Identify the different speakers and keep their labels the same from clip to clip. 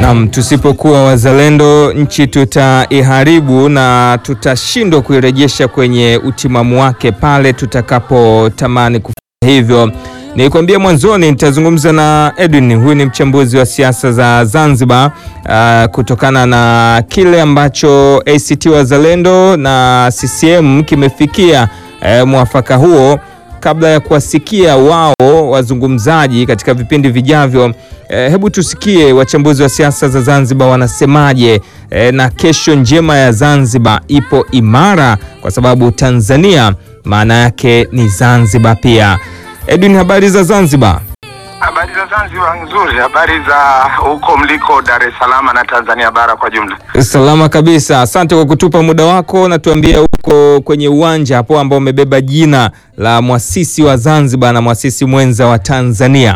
Speaker 1: Naam, tusipokuwa wazalendo nchi tutaiharibu na tutashindwa kuirejesha kwenye utimamu wake pale tutakapotamani kufanya hivyo. Nilikwambia mwanzoni nitazungumza na Edwin, huyu ni mchambuzi wa siasa za Zanzibar, uh, kutokana na kile ambacho ACT Wazalendo na CCM kimefikia uh, mwafaka huo kabla ya kuwasikia wao wazungumzaji katika vipindi vijavyo, eh, hebu tusikie wachambuzi wa siasa za Zanzibar wanasemaje. Eh, na kesho njema ya Zanzibar ipo imara kwa sababu Tanzania maana yake ni Zanzibar pia. Edwin, habari za Zanzibar?
Speaker 2: Habari za Zanzibar nzuri. Habari za huko mliko Dar es Salaam na Tanzania bara kwa jumla?
Speaker 1: Salama kabisa, asante kwa kutupa muda wako na tuambie huko kwenye uwanja hapo ambao umebeba jina la mwasisi wa Zanzibar na mwasisi mwenza wa Tanzania.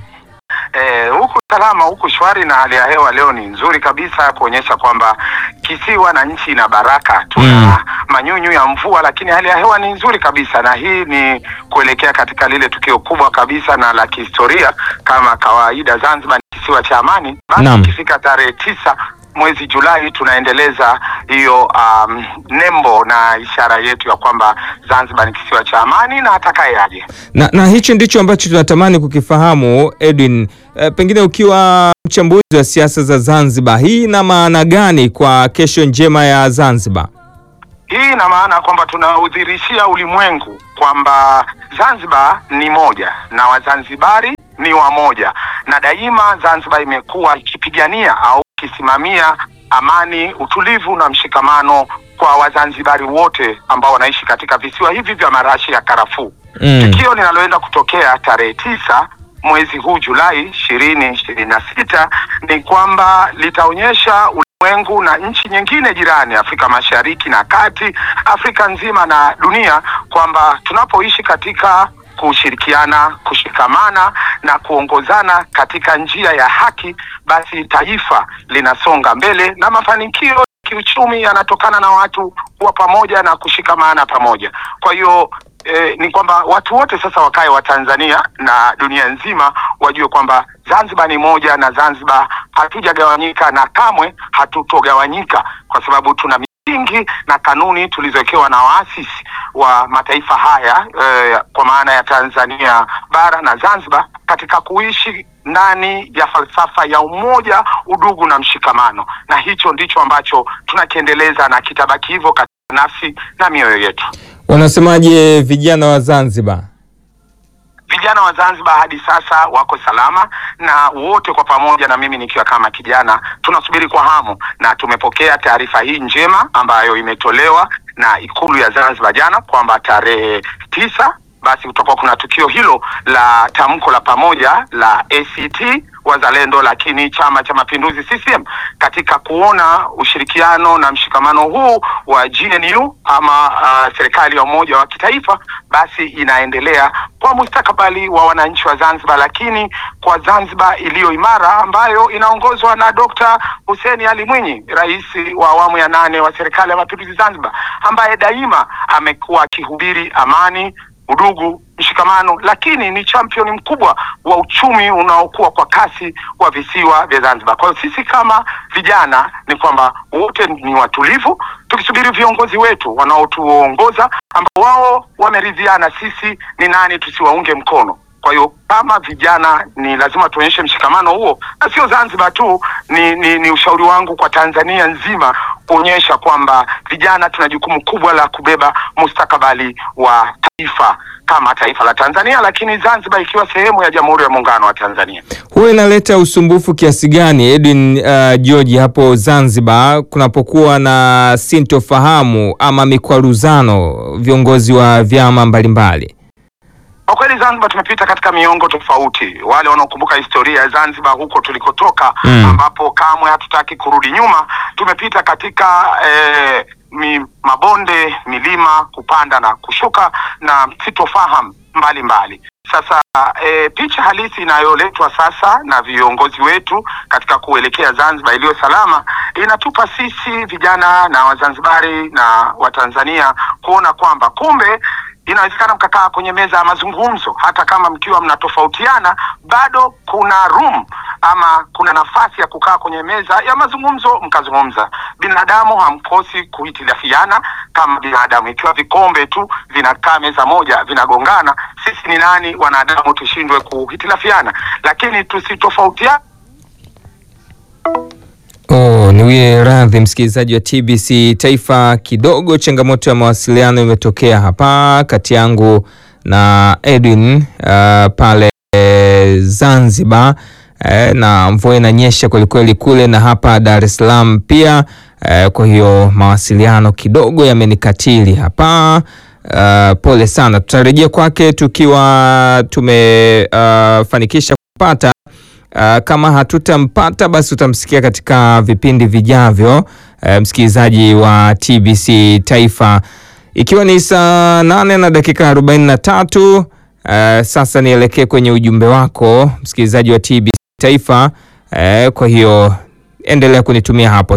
Speaker 2: Eh, huku salama, huku shwari na hali ya hewa leo ni nzuri kabisa kuonyesha kwamba kisiwa na nchi ina baraka. Tuna
Speaker 1: Mm.
Speaker 2: manyunyu ya mvua, lakini hali ya hewa ni nzuri kabisa, na hii ni kuelekea katika lile tukio kubwa kabisa na la kihistoria. Kama kawaida, Zanzibar ni kisiwa cha amani. Basi
Speaker 1: Naam.
Speaker 2: ikifika tarehe tisa mwezi Julai tunaendeleza hiyo um, nembo na ishara yetu ya kwamba Zanzibar ni kisiwa cha amani na atakaye aje.
Speaker 1: Na, na hicho ndicho ambacho tunatamani kukifahamu Edwin. Eh, pengine ukiwa mchambuzi wa siasa za Zanzibar, hii ina maana gani kwa kesho njema ya Zanzibar?
Speaker 2: Hii ina maana kwamba tunaudhirishia ulimwengu kwamba Zanzibar ni moja na Wazanzibari ni wamoja, na daima Zanzibar imekuwa ikipigania au ikisimamia amani, utulivu na mshikamano kwa Wazanzibari wote ambao wanaishi katika visiwa hivi vya marashi ya karafuu.
Speaker 1: Mm.
Speaker 2: Tukio linaloenda kutokea tarehe tisa mwezi huu Julai ishirini ishirini na sita ni kwamba litaonyesha ulimwengu na nchi nyingine jirani Afrika Mashariki na Kati, Afrika nzima na dunia kwamba tunapoishi katika kushirikiana, kushikamana na kuongozana katika njia ya haki, basi taifa linasonga mbele na mafanikio kiuchumi yanatokana na watu kuwa pamoja na kushikamana pamoja. Kwa hiyo eh, ni kwamba watu wote sasa wakae wa Tanzania na dunia nzima wajue kwamba Zanzibar ni moja na Zanzibar hatujagawanyika na kamwe hatutogawanyika kwa sababu tuna misingi na kanuni tulizowekewa na waasisi wa mataifa haya eh, kwa maana ya Tanzania bara na Zanzibar katika kuishi ndani ya falsafa ya umoja, udugu na mshikamano, na hicho ndicho ambacho tunakiendeleza na kitabaki hivyo katika nafsi na mioyo yetu.
Speaker 1: Wanasemaje vijana wa Zanzibar?
Speaker 2: Vijana wa Zanzibar hadi sasa wako salama na wote kwa pamoja, na mimi nikiwa kama kijana, tunasubiri kwa hamu na tumepokea taarifa hii njema ambayo imetolewa na Ikulu ya Zanzibar jana kwamba tarehe tisa basi kutakuwa kuna tukio hilo la tamko la pamoja la ACT Wazalendo, lakini Chama cha Mapinduzi CCM katika kuona ushirikiano na mshikamano huu wa GNU ama uh, serikali ya umoja wa kitaifa basi inaendelea kwa mustakabali wa wananchi wa Zanzibar, lakini kwa Zanzibar iliyo imara ambayo inaongozwa na Dr. Hussein Ali Mwinyi, rais wa awamu ya nane wa serikali ya mapinduzi Zanzibar, ambaye daima amekuwa akihubiri amani udugu, mshikamano, lakini ni champion mkubwa wa uchumi unaokuwa kwa kasi wa visiwa vya Zanzibar. Kwa hiyo sisi kama vijana ni kwamba wote ni watulivu, tukisubiri viongozi wetu wanaotuongoza ambao wao wameridhiana sisi ni nani tusiwaunge mkono. Kwa hiyo kama vijana ni lazima tuonyeshe mshikamano huo, na sio Zanzibar tu, ni, ni, ni ushauri wangu kwa Tanzania nzima kuonyesha kwamba vijana tuna jukumu kubwa la kubeba mustakabali wa taifa kama taifa la Tanzania, lakini Zanzibar ikiwa sehemu ya Jamhuri ya Muungano wa Tanzania.
Speaker 1: Huwa inaleta usumbufu kiasi gani Edwin uh, George hapo Zanzibar kunapokuwa na sintofahamu ama mikwaruzano viongozi wa vyama mbalimbali?
Speaker 2: Kwa kweli Zanzibar tumepita katika miongo tofauti. Wale wanaokumbuka historia ya Zanzibar huko tulikotoka,
Speaker 1: Mm.
Speaker 2: ambapo kamwe hatutaki kurudi nyuma, tumepita katika eh, mi, mabonde, milima, kupanda na kushuka na sitofahamu mbalimbali. Sasa e, picha halisi inayoletwa sasa na viongozi wetu katika kuelekea Zanzibar iliyo salama inatupa sisi vijana na Wazanzibari na Watanzania kuona kwamba kumbe inawezekana mkakaa kwenye meza ya mazungumzo, hata kama mkiwa mnatofautiana, bado kuna room ama kuna nafasi ya kukaa kwenye meza ya mazungumzo mkazungumza. Binadamu hamkosi kuhitilafiana kama binadamu. Ikiwa vikombe tu vinakaa meza moja vinagongana, sisi ni nani wanadamu tushindwe kuhitilafiana? Lakini tusitofautiana
Speaker 1: Oh, niwie radhi msikilizaji wa TBC Taifa, kidogo changamoto ya mawasiliano imetokea hapa kati yangu na Edwin uh, pale Zanzibar eh, na mvua inanyesha kwelikweli kule na hapa Dar es Salaam pia eh, kwa hiyo mawasiliano kidogo yamenikatili hapa. Uh, pole sana, tutarejea kwake tukiwa tumefanikisha uh, kupata Uh, kama hatutampata basi utamsikia katika vipindi vijavyo. Uh, msikilizaji wa TBC Taifa, ikiwa ni saa nane na dakika arobaini na tatu. Uh, sasa nielekee kwenye ujumbe wako msikilizaji wa TBC Taifa. Uh, kwa hiyo endelea kunitumia hapo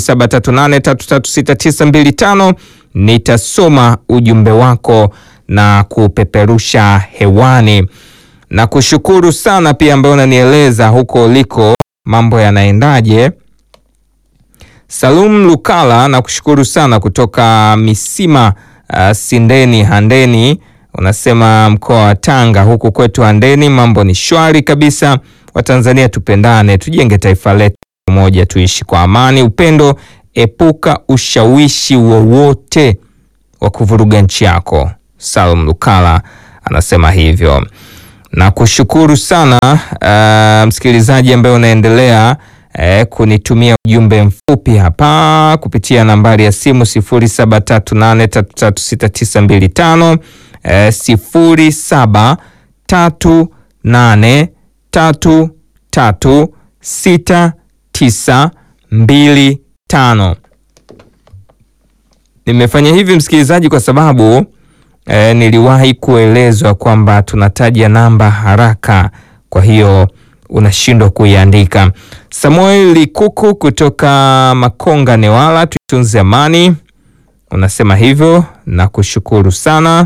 Speaker 1: 0738336925 nitasoma ujumbe wako na kupeperusha hewani na kushukuru sana pia ambaye unanieleza huko uliko mambo yanaendaje. Salum Lukala na kushukuru sana kutoka Misima uh, Sindeni Handeni, unasema mkoa wa Tanga. Huku kwetu Handeni mambo ni shwari kabisa. Watanzania tupendane, tujenge taifa letu moja, tuishi kwa amani, upendo, epuka ushawishi wowote wa kuvuruga nchi yako. Salum Lukala anasema hivyo na kushukuru sana uh, msikilizaji ambaye unaendelea uh, kunitumia ujumbe mfupi hapa kupitia nambari ya simu 0738336925 uh, 0738336925. Nimefanya hivi msikilizaji kwa sababu E, niliwahi kuelezwa kwamba tunataja namba haraka, kwa hiyo unashindwa kuiandika. Samuel Likuku kutoka Makonga Newala, tuitunze amani, unasema hivyo na kushukuru sana.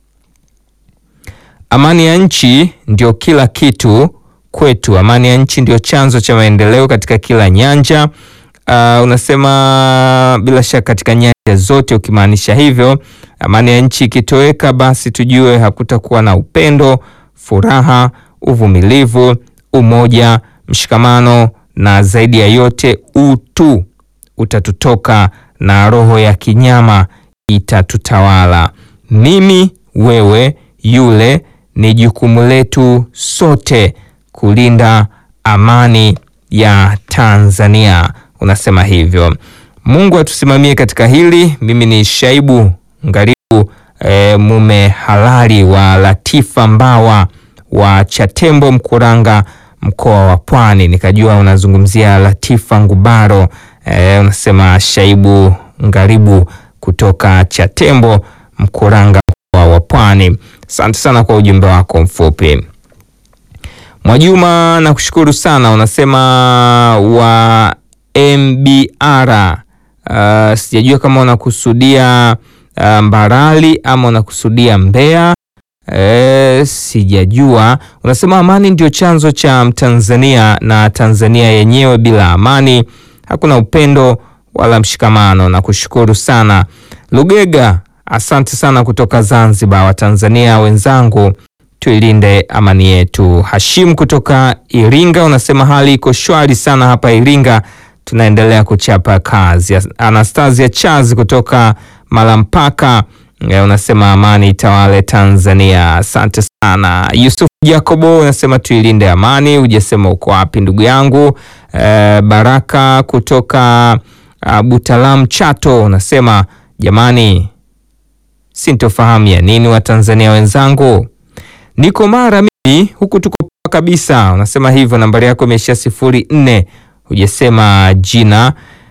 Speaker 1: Amani ya nchi ndio kila kitu kwetu, amani ya nchi ndio chanzo cha maendeleo katika kila nyanja. Uh, unasema bila shaka katika nyanja zote, ukimaanisha hivyo amani ya nchi ikitoweka, basi tujue hakutakuwa na upendo, furaha, uvumilivu, umoja, mshikamano na zaidi ya yote utu utatutoka na roho ya kinyama itatutawala. Mimi, wewe, yule, ni jukumu letu sote kulinda amani ya Tanzania. Unasema hivyo. Mungu atusimamie katika hili. Mimi ni Shaibu Ngaribu e, mume halali wa Latifa Mbawa wa Chatembo Mkuranga, mkoa wa Pwani. Nikajua unazungumzia Latifa Ngubaro. E, unasema Shaibu Ngaribu kutoka Chatembo Mkuranga, mkoa wa Pwani. Asante sana kwa ujumbe wako mfupi. Mwajuma, nakushukuru sana. Unasema wa MBR uh, sijajua kama unakusudia uh, Mbarali ama unakusudia Mbeya. E, sijajua. Unasema amani ndio chanzo cha Mtanzania na Tanzania yenyewe bila amani hakuna upendo wala mshikamano. Nakushukuru sana Lugega, asante sana kutoka Zanzibar. Watanzania wenzangu tuilinde amani yetu. Hashim kutoka Iringa unasema hali iko shwari sana hapa Iringa, tunaendelea kuchapa kazi. Anastasia Charles kutoka Malampaka e, unasema amani itawale Tanzania. Asante sana. Yusuf Jacobo unasema tuilinde amani. Hujasema uko wapi ndugu yangu. E, Baraka kutoka uh, Butalam Chato unasema jamani, sintofahamu ya nini Watanzania wenzangu niko mara mimi huku tuko poa kabisa, unasema hivyo. Nambari yako imeishia sifuri nne, hujasema jina.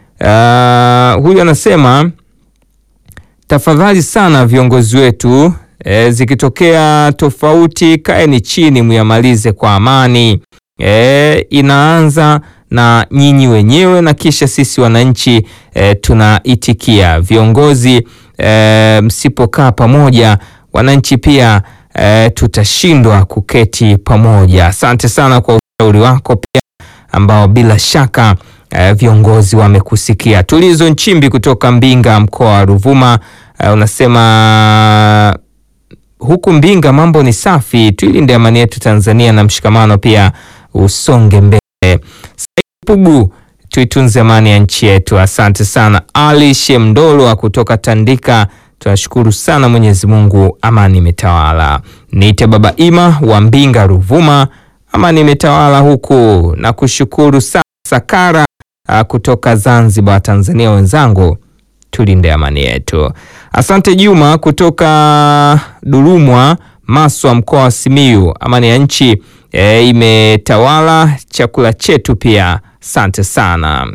Speaker 1: Uh, huyu anasema tafadhali sana viongozi wetu e, zikitokea tofauti kaeni chini muyamalize kwa amani. E, inaanza na nyinyi wenyewe na kisha sisi wananchi e, tunaitikia. Viongozi e, msipokaa pamoja, wananchi pia E, tutashindwa kuketi pamoja. Asante sana kwa ushauri wako pia ambao bila shaka uh, viongozi wamekusikia. Tulizo Nchimbi kutoka Mbinga, mkoa wa Ruvuma, uh, unasema huku Mbinga mambo ni safi, tuilinde amani yetu Tanzania na mshikamano pia usonge mbele. Pugu, tuitunze amani ya nchi yetu. Asante sana. Ali Shemdolwa kutoka Tandika, tunashukuru sana Mwenyezi Mungu, amani imetawala. Niite Baba Ima wa Mbinga, Ruvuma, amani imetawala huku na kushukuru sana. Sakara kutoka Zanzibar, Tanzania wenzangu, tulinde amani yetu. Asante Juma kutoka Durumwa, Maswa, mkoa wa Simiyu, amani ya nchi e, imetawala chakula chetu pia. Asante sana.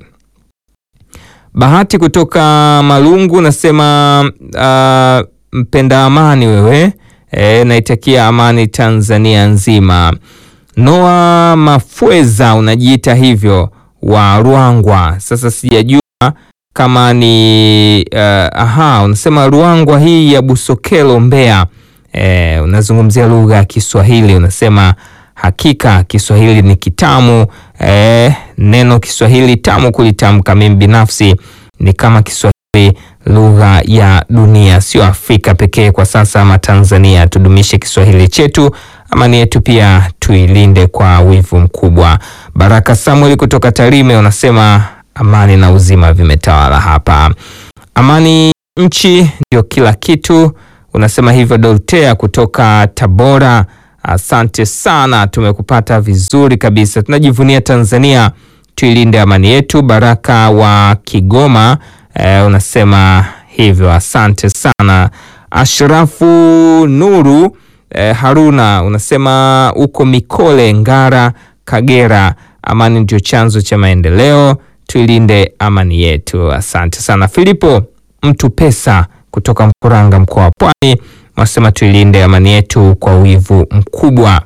Speaker 1: Bahati kutoka Malungu nasema uh, mpenda amani wewe e, naitakia amani Tanzania nzima. Noa Mafweza unajiita hivyo wa Ruangwa, sasa sijajua kama ni uh, aha, unasema Ruangwa hii ya Busokelo Mbeya. E, unazungumzia lugha ya Kiswahili, unasema hakika Kiswahili ni kitamu. E, neno Kiswahili tamu kulitamka. Mimi binafsi ni kama Kiswahili lugha ya dunia, sio Afrika pekee kwa sasa ama Tanzania. Tudumishe Kiswahili chetu, amani yetu pia tuilinde kwa wivu mkubwa. Baraka Samuel kutoka Tarime unasema amani na uzima vimetawala hapa. Amani nchi ndio kila kitu, unasema hivyo. Doltea kutoka Tabora, asante sana, tumekupata vizuri kabisa. Tunajivunia Tanzania, tuilinde amani yetu. Baraka wa Kigoma eh, unasema hivyo, asante sana. Ashrafu Nuru eh, Haruna unasema uko Mikole, Ngara, Kagera, amani ndio chanzo cha maendeleo tuilinde amani yetu. Asante sana. Filipo mtu pesa kutoka Mkuranga, mkoa wa Pwani, wasema tuilinde amani yetu kwa wivu mkubwa.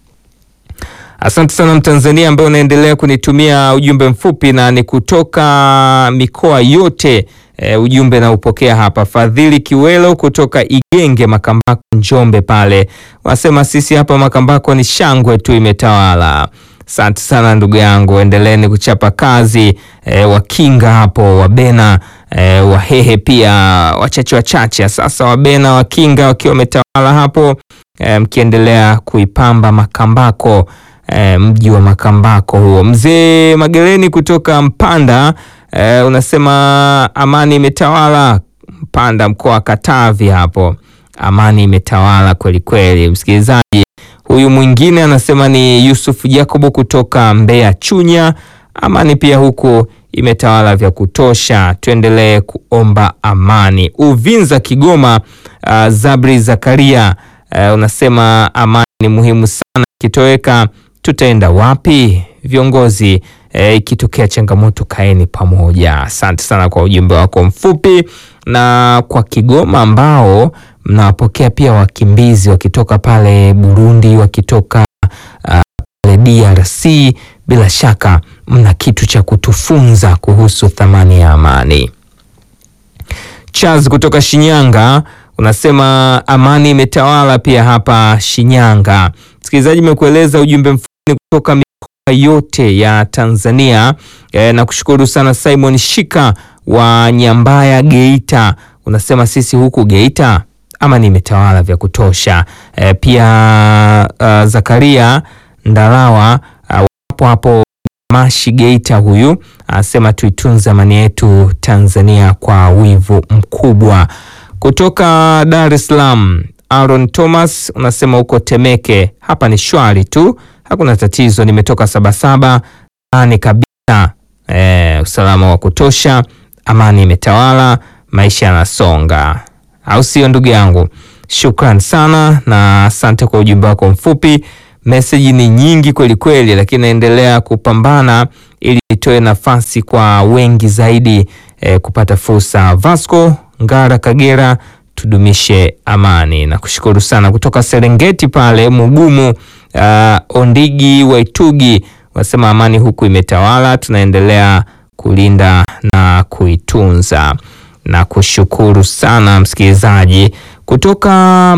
Speaker 1: Asante sana Mtanzania ambaye unaendelea kunitumia ujumbe mfupi na ni kutoka mikoa yote. E, ujumbe na upokea hapa. Fadhili Kiwelo kutoka Igenge, Makambako, Njombe pale, wasema sisi hapa Makambako ni shangwe tu imetawala. Asante sana ndugu yangu, endeleeni kuchapa kazi e, Wakinga hapo Wabena e, Wahehe pia wachache wachache. Sasa Wabena Wakinga wakiwa wametawala hapo e, mkiendelea kuipamba Makambako e, mji wa Makambako huo. Mzee Magereni kutoka Mpanda e, unasema amani imetawala Mpanda, mkoa wa Katavi hapo, amani imetawala kweli kweli, msikilizaji Huyu mwingine anasema ni Yusuf Jacobo kutoka Mbeya Chunya, amani pia huku imetawala vya kutosha, tuendelee kuomba amani. Uvinza Kigoma, uh, Zabri Zakaria uh, unasema amani ni muhimu sana, ikitoweka tutaenda wapi? Viongozi ikitokea uh, changamoto kaeni pamoja. Asante sana kwa ujumbe wako mfupi, na kwa Kigoma ambao mnawapokea pia wakimbizi wakitoka pale Burundi, wakitoka uh, pale DRC. Bila shaka mna kitu cha kutufunza kuhusu thamani ya amani. Charles kutoka Shinyanga unasema amani imetawala pia hapa Shinyanga. Msikilizaji, imekueleza ujumbe mfupi kutoka mikoa yote ya Tanzania e, na kushukuru sana Simon Shika wa Nyambaya Geita, unasema sisi huku Geita amani imetawala vya kutosha. E, pia uh, Zakaria Ndarawa uh, wapo hapo Mashi Geita, huyu anasema tuitunze amani yetu Tanzania kwa wivu mkubwa. Kutoka Dar es Salaam Aaron Thomas unasema huko Temeke, hapa ni shwari tu, hakuna tatizo, nimetoka Sabasaba ani kabisa. E, usalama wa kutosha, amani imetawala, maisha yanasonga au sio ndugu yangu? Shukran sana na asante kwa ujumbe wako mfupi. Meseji ni nyingi kweli kweli, lakini naendelea kupambana ili itoe nafasi kwa wengi zaidi eh, kupata fursa. Vasco Ngara, Kagera, tudumishe amani na kushukuru sana. Kutoka Serengeti pale Mugumu, uh, Ondigi Waitugi wasema amani huku imetawala, tunaendelea kulinda na kuitunza na kushukuru sana msikilizaji. Kutoka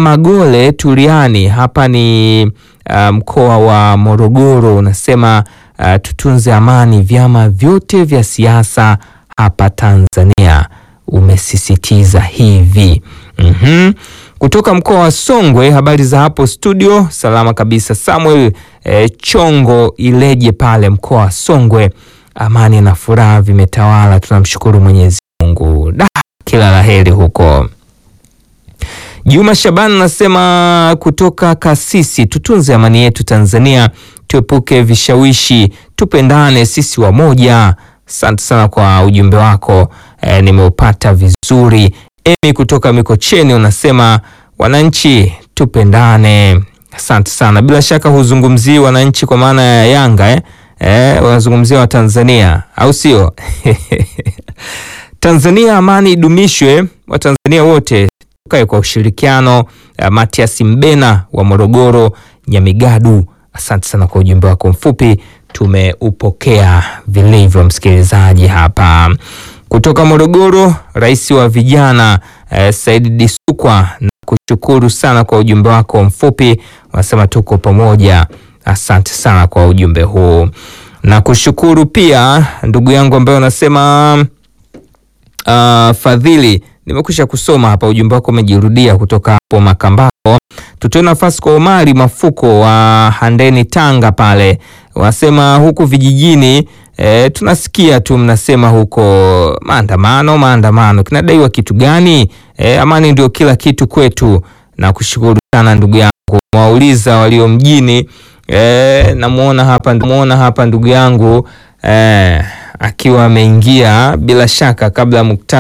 Speaker 1: Magole Turiani, hapa ni uh, mkoa wa Morogoro, unasema uh, tutunze amani vyama vyote vya siasa hapa Tanzania, umesisitiza hivi. Mhm. Kutoka mkoa wa Songwe, habari za hapo studio? Salama kabisa. Samuel eh, Chongo Ileje pale mkoa wa Songwe, amani na furaha vimetawala, tunamshukuru Mwenyezi Mungu. Da, kila laheri huko. Juma Shaban anasema kutoka Kasisi, tutunze amani yetu Tanzania, tuepuke vishawishi, tupendane sisi wamoja. Asante sana kwa ujumbe wako e, nimeupata vizuri. Emi kutoka Mikocheni unasema wananchi tupendane. Asante sana, bila shaka huzungumzii wananchi kwa maana ya Yanga eh? Eh, wanazungumzia Watanzania au sio? Tanzania amani idumishwe, Watanzania wote tukae kwa ushirikiano. Uh, Matias Mbena wa Morogoro Nyamigadu, asante sana kwa ujumbe wako mfupi, tumeupokea vilivyo. Msikilizaji hapa kutoka Morogoro, rais wa vijana uh, Said Disukwa, na kushukuru sana kwa ujumbe wako mfupi, wanasema tuko pamoja. Asante sana kwa ujumbe huu na kushukuru pia ndugu yangu ambaye unasema uh, Fadhili nimekwisha kusoma hapa, ujumbe wako umejirudia kutoka hapo Makambako. Tutoe nafasi kwa Omari Mafuko wa Handeni, Tanga pale, wasema huku vijijini e, tunasikia tu mnasema huko maandamano maandamano, kinadaiwa kitu gani? E, amani ndio kila kitu kwetu. Na kushukuru sana ndugu yangu, wauliza walio mjini e, namuona hapa, namuona hapa ndugu yangu e, akiwa ameingia bila shaka kabla mukta